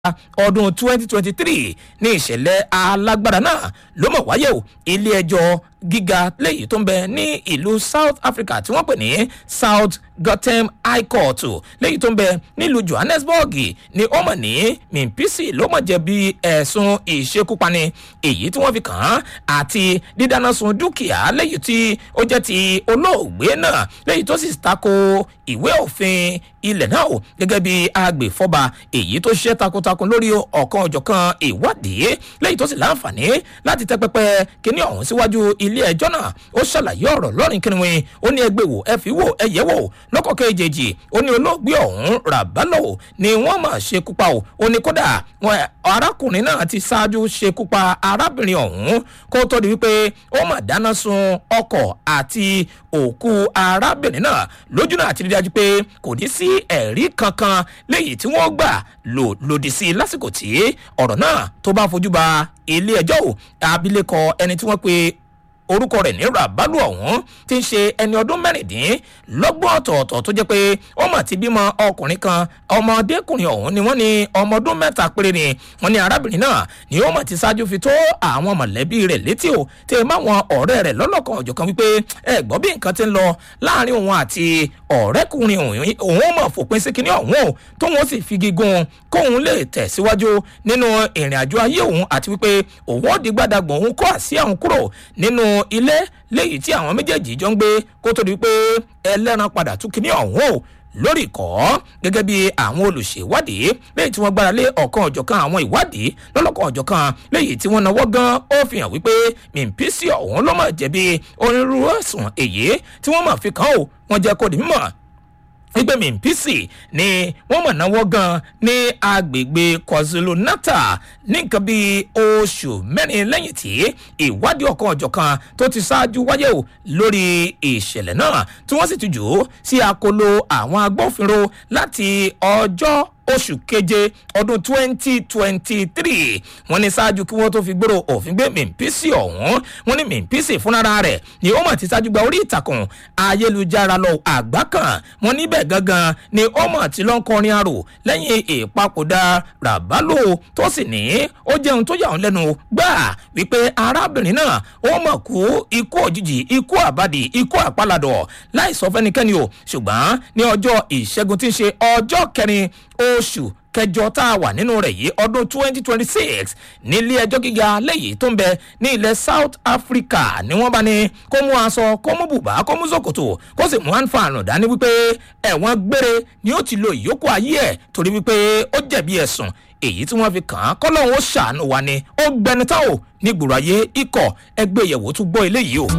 ọdún 2023 ní ìṣẹ̀lẹ̀ alágbára náà ló mọ̀ wáyé o ilé ẹjọ́ gíga léyìí tó ń bẹ ní ìlú south africa tí wọ́n pè ní south gotham high court léyìí tó ń bẹ nílùú johannesburg ni ó mọ̀ ní mimpisi ló mọ̀ jẹ̀bi ẹ̀sùn ìṣekúpani èyí tí wọ́n fi kàn án àti dídáná sun dúkìá léyìí tí ó jẹ́ ti olóògbé náà léyìí tó sì tako ìwé òfin ilẹ̀ náà o gẹ́gẹ́ bí agbèfọ́ba èyí tó ṣiṣẹ́ takuntakun lórí ọ̀kan ọ̀jọ̀kan ìwádìí lẹ́yìn tó sì láǹfààní láti tẹ́ pẹpẹ kíní ọ̀hún síwájú ilé ẹjọ́ náà ó ṣàlàyé ọ̀rọ̀ lọ́rin kínníwín ó ní ẹgbẹ́ wò ẹ fi wò ẹ yẹ wò lọ́kọ̀ kejì ó ní olóògbé ọ̀hún ràbálò ni wọ́n mà ṣekú pa o ó ní kódà wọn arákùnrin náà ti ṣáájú ṣekú pa arábìnrin ọ̀hún kó tó di wípé ó mà dáná sun ọkọ̀ àti òkú arábìnrin náà lójú náà àti rí dájú pé kò ní sí ẹ̀rí kankan léyìí tí wọ́n gbà lò lòdì sí i lásìkò tí ọ̀rọ̀ náà tó bá fojú ba ilé ẹjọ́ ò abilékọ ẹni tí wọ́n pe orúkọ rẹ̀ ní rabalu ọ̀hún ti ń ṣe ẹni ọdún mẹ́rìndínlọ́gbọ̀n ọ̀tọ̀ọ̀tọ̀ tó jẹ́ pé ó mà ti bímọ ọkùnrin kan ọmọdékùnrin ọ̀hún ni wọ́n ní ọmọ ọdún mẹ́ta péré ni wọ́n ní arábìnrin náà ni ó mà ti ṣáájú fi tó àwọn mọ̀lẹ́bí rẹ̀ létí o tẹ ẹ máwọn ọ̀rẹ́ rẹ̀ lọ́lọ́kan ọ̀jọ̀kan wípé ẹ gbọ́ bí nǹkan ti ń lọ láàrin òun àti ọ̀rẹ́kùnrin òun mọ̀ fòpin sí kinní ọ̀hún o tóun sì fi gígùn kóun lè tẹ̀síwájú nínú ìrìn àjò ayé òun àti wípé òun ó di gbàdàgbọ̀n òun kó àsíá òun kúrò nínú ilé léyìí tí àwọn méjèèjì jọ ń gbé kó tó di pé ẹlẹ́ran padà tún kíní ọ̀hún o lórí ìkọ́ gẹ́gẹ́ bí àwọn olùṣèwádìí léyìí tí wọ́n gbára lé ọ̀kan ọ̀jọ̀kan àwọn ìwádìí lọ́lọ́kan ọ̀jọ̀kan léyìí tí wọ́n náwó gan ó fi hàn wípé mímpísì ọ̀hún ló mọ̀ jẹ̀bi onírúurú ẹ̀sùn èyí tí wọ́n mọ̀ fi kàn ó wọ́n jẹ́ kó di mímọ̀ wípé mímpísì ni wọ́n mọ̀ náwó gan ní agbègbè kwazulu natal ní nǹkan bíi oṣù mẹ́rin lẹ́yìn tí ìwádìí ọ̀kan ọ̀jọ̀kan tó ti ṣáájú wáyé o lórí ìṣẹ̀lẹ̀ náà tí wọ́n sì ti jù ú sí akolo àwọn agbófinró láti ọjọ́ oṣù keje ọdún twenty twenty three wọn ní ṣáájú kí wọn tó fi gbèrò òfin gbé mímpísì ọhún wọn ní mímpísì fúnra rẹ ni ó mọ̀ ti ṣáájú gba orí ìtàkùn ayélujára lọ àgbá kan wọn níbẹ̀ gangan ni ó mọ̀ ti lọ́ ń kọrin arò lẹ́yìn ìpapòdà ràbálò tó sì ní ó jẹun tó yà wọn lẹ́nu gbà wípé arábìnrin náà ó mọ̀ kú ikú òjijì ikú àbádì ikú àpàlàdọ̀ láì sọ fẹ́nikẹ́ni o ṣùgbọ́n ní ọjọ́ ìṣẹ́gun tí ń ṣe ọjọ́ kẹrin oṣù kẹjọ tá a wà nínú rẹ̀ yìí ọdún twenty twenty six nílé ẹjọ́ gíga lẹ́yìn tó ń bẹ ní ilẹ̀ south africa ni wọ́n bá ní kó mú aṣọ kó mú bùbá kó mú ṣòkòtò kó sì mú àǹfààní dání wípé ẹ̀wọ̀n gbére ni ó ti lo ìyókù ayé ẹ̀ torí wípé ó jẹ̀bi ẹ̀sùn èyí tí wọ́n fi kàn án kọ́lọ́hún ó ṣàánú wa ni ó gbẹni tá ò ní gbòòrò ayé ikọ̀ ẹgbẹ́ ìyẹ̀wò tún gbọ́ eléyìí o.